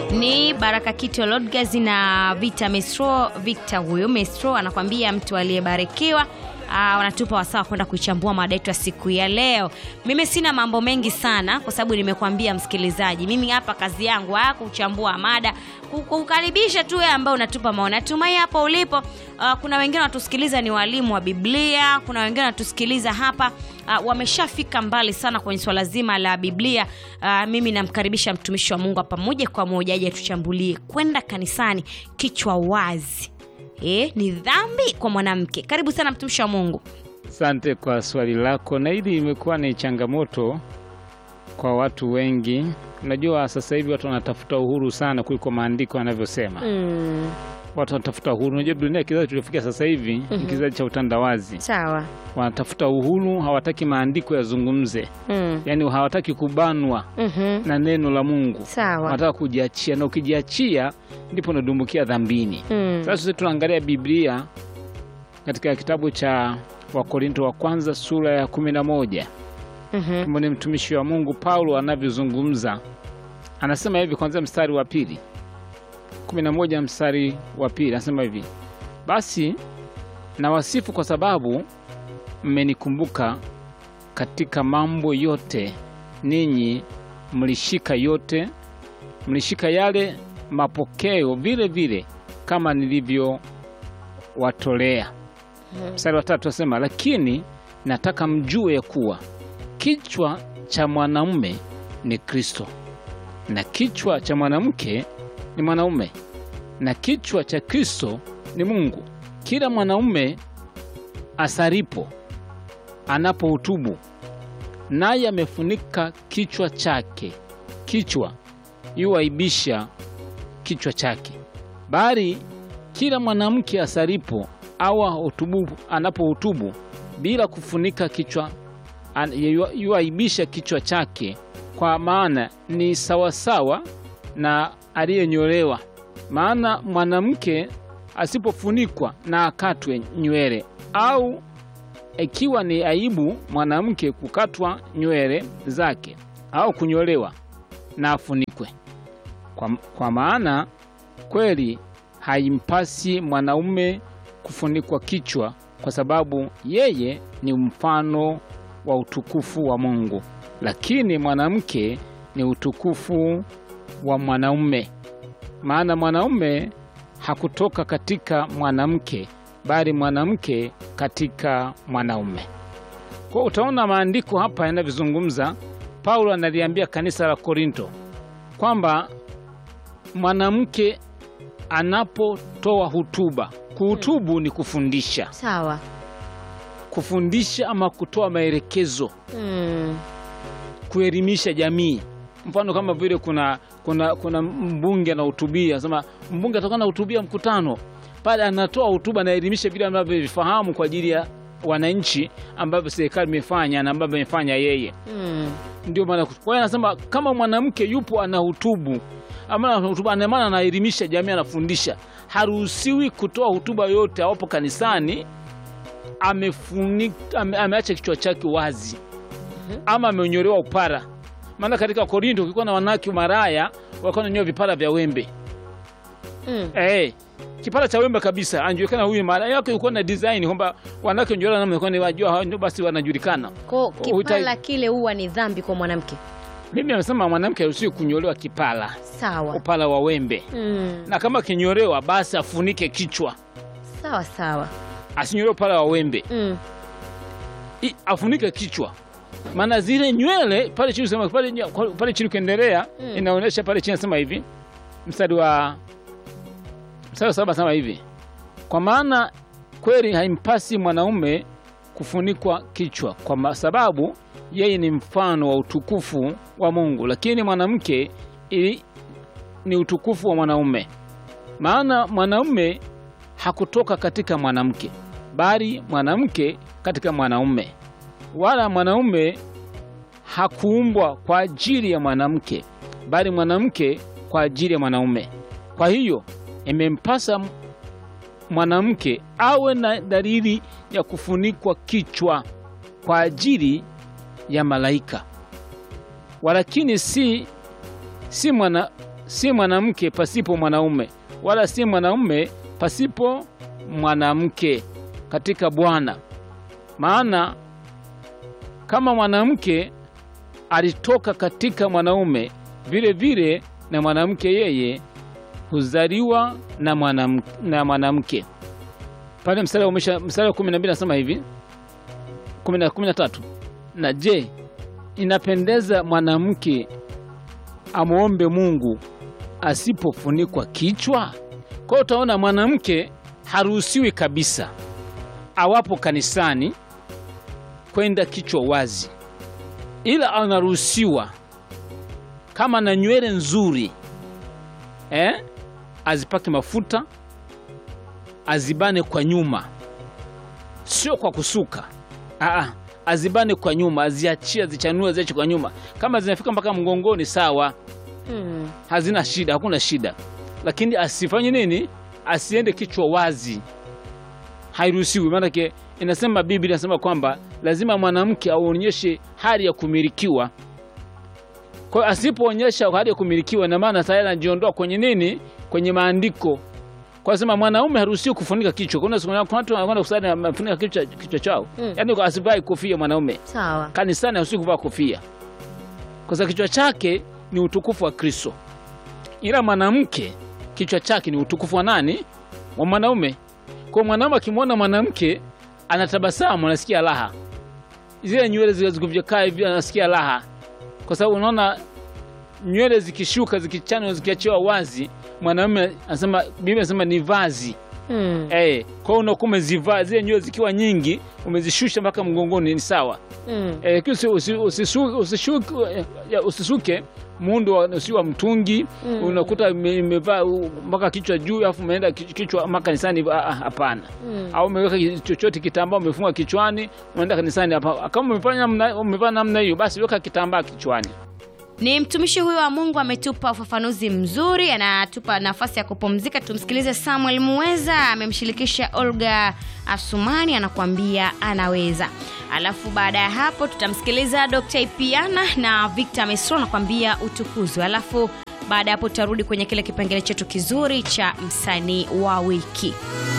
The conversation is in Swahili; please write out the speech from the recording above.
ni Baraka Kito Lodgaz na Vita Mestro. Victor huyu Mestro anakwambia mtu aliyebarikiwa. Ah, wanatupa wasaa kwenda kuichambua mada yetu ya siku ya leo. Mimi sina mambo mengi sana kwa sababu nimekuambia msikilizaji, mimi hapa kazi yangu ah, kuchambua mada, ku- kukaribisha tu wewe ambao unatupa maoni. Natumai hapo ulipo ah, kuna wengine wanatusikiliza ni walimu wa Biblia, kuna wengine wanatusikiliza hapa ah, wameshafika mbali sana kwenye swala zima la Biblia. Ah, mimi namkaribisha mtumishi wa Mungu hapa moja kwa moja aje tuchambulie kwenda kanisani kichwa wazi. Eh, ni dhambi kwa mwanamke. Karibu sana mtumishi wa Mungu. Asante kwa swali lako, na hili imekuwa ni changamoto kwa watu wengi. Unajua, sasa hivi watu wanatafuta uhuru sana kuliko maandiko yanavyosema. Mm, Watu wanatafuta uhuru. Unajua, dunia kizazi tuliofikia sasa hivi ni kizazi cha utandawazi. sawa. Wanatafuta uhuru, hawataki maandiko yazungumze, Mm, yaani hawataki kubanwa mhm, na neno la Mungu, sawa. wanataka kujiachia, na ukijiachia ndipo unadumbukia dhambini. Mm, Sasa sisi tunaangalia Biblia katika kitabu cha Wakorinto wa kwanza sura ya kumi na moja mhm, kama ni mtumishi wa Mungu Paulo anavyozungumza, anasema hivi kwanzia mstari wa pili kumi na moja mstari wa pili anasema hivi: basi nawasifu kwa sababu mmenikumbuka katika mambo yote, ninyi mlishika yote, mlishika yale mapokeo vile vile kama nilivyowatolea. Mstari wa tatu asema, lakini nataka mjue ya kuwa kichwa cha mwanamume ni Kristo, na kichwa cha mwanamke ni mwanaume, na kichwa cha Kristo ni Mungu. Kila mwanaume asaripo anapohutubu, naye amefunika kichwa chake, kichwa yuaibisha kichwa chake, bali kila mwanamke asaripo au ahutubu, anapohutubu bila kufunika kichwa an- yu- yuaibisha kichwa chake, kwa maana ni sawasawa na aliyenyolewa. Maana mwanamke asipofunikwa na akatwe nywele, au ikiwa ni aibu mwanamke kukatwa nywele zake au kunyolewa, na afunikwe kwa, kwa maana kweli haimpasi mwanaume kufunikwa kichwa, kwa sababu yeye ni mfano wa utukufu wa Mungu, lakini mwanamke ni utukufu wa mwanaume. Maana mwanaume hakutoka katika mwanamke, bali mwanamke katika mwanaume. Kwa utaona maandiko hapa yanavyozungumza. Paulo analiambia kanisa la Korinto kwamba mwanamke anapotoa hutuba, kuhutubu ni kufundisha, sawa. kufundisha ama kutoa maelekezo, Mm, kuelimisha jamii. Mfano kama vile kuna, kuna, kuna mbunge anahutubia, anasema mbunge atakuwa anahutubia mkutano pale, anatoa hutuba, anaelimisha vile anavyovifahamu kwa ajili ya wananchi ambavyo serikali imefanya na ambavyo imefanya yeye. mm, Ndio maana kwa hiyo anasema kama mwanamke yupo anahutubu ama anahutuba, ana maana anaelimisha jamii, anafundisha, haruhusiwi kutoa hutuba yote awapo kanisani amefunika, ame, ameacha kichwa chake wazi ama amenyolewa upara. Maana katika Korinto kulikuwa na wanawake maraya walikuwa wananyoa vipara vya wembe mm. eh, kipara cha wembe kabisa, anajulikana huyu maraya yake. Ilikuwa na design kwamba wanawake wanyolewa namna, kwani wajua hao ndio basi wanajulikana. Ko Uhitaji- kipala kile huwa ni dhambi kwa mwanamke. Mimi amesema mwanamke haruhusiwi kunyolewa kipara Sawa. upala wa wembe Mm, na kama kinyolewa basi afunike kichwa, sawa sawa. asinyolewe upala wa wembe Mm, I, afunike kichwa, maana zile nywele pale chini sema pale, ny- pale chini ukiendelea Mm. inaonyesha pale chini nasema hivi mstari wa mstari wa saba sema hivi, kwa maana kweli haimpasi mwanaume kufunikwa kichwa, kwa ma- sababu yeye ni mfano wa utukufu wa Mungu, lakini mwanamke ili ni utukufu wa mwanaume. Maana mwanaume hakutoka katika mwanamke, bali mwanamke katika mwanaume, wala mwanaume hakuumbwa kwa ajili ya mwanamke, bali mwanamke kwa ajili ya mwanaume. Kwa hiyo imempasa mwanamke awe na dalili ya kufunikwa kichwa kwa ajili ya malaika, walakini si, si mwana si mwanamke pasipo mwanaume, wala si mwanaume pasipo mwanamke katika Bwana. Maana kama mwanamke alitoka katika mwanaume, vile vile na mwanamke yeye huzaliwa na mwanamke, na mwanamke. Pale mstari wa mwisho- mstari wa 12 nasema hivi 10 13, na je, inapendeza mwanamke amwombe Mungu asipofunikwa kichwa? Kwa hiyo utaona mwanamke haruhusiwi kabisa awapo kanisani kwenda kichwa wazi, ila anaruhusiwa kama na nywele nzuri eh, azipake mafuta, azibane kwa nyuma, sio kwa kusuka. Aa, azibane kwa nyuma, aziachie, azichanue, aziache kwa nyuma. Kama zinafika mpaka mgongoni, sawa, Mm. hazina shida, hakuna shida, lakini asifanye nini? Asiende kichwa wazi, hairuhusiwi. Maanake inasema Biblia inasema kwamba lazima mwanamke aonyeshe hali ya kumilikiwa. Kwa hiyo asipoonyesha hali ya kumilikiwa, ina maana tayari anajiondoa kwenye nini? Kwenye maandiko. Kwa sema mwanaume haruhusiwi kufunika kichwa. Kuna siku- kuna watu wanakwenda kusali wamefunika kichwa, kichwa chao Mm. yaani asivae kofia mwanaume Sawa. kanisani haruhusiwi kuvaa kofia kwa sababu kichwa chake ni utukufu wa Kristo, ila mwanamke kichwa chake ni utukufu wa nani? Wa mwanaume. Kwa mwanaume akimwona mwanamke anatabasamu, anasikia raha, zile nywele zile zikivyokaa hivi anasikia raha, kwa sababu unaona nywele zikishuka, zikichanwa, zikiachiwa wazi, mwanaume anasema, Biblia inasema ni vazi Mm. eh. Kwa hiyo unakuwa umezivaa zile nywele zikiwa nyingi, umezishusha mpaka mgongoni, ni sawa Mm. Eh, usi- usi- usisu- usishuke- eh, ya, usisuke muundo wa- usi wa mtungi Mm. unakuta ime- imevaa u- mpaka kichwa juu alafu umeenda ki- kichwa mpaka kanisani. ah, ah, Hapana. Mm. Au umeweka ki- chochote kitambaa umefunga kichwani unaenda kanisani. hapa. Kama umefanya namna- umevaa namna hiyo, basi weka kitambaa kichwani. Ni mtumishi huyo wa Mungu ametupa ufafanuzi mzuri, anatupa nafasi ya kupumzika. Tumsikilize Samuel Muweza, amemshirikisha Olga Asumani, anakuambia anaweza. Alafu baada ya hapo tutamsikiliza Dr. Ipiana na Victor Mesro anakuambia utukuzwe. Alafu baada ya hapo tutarudi kwenye kile kipengele chetu kizuri cha msanii wa wiki.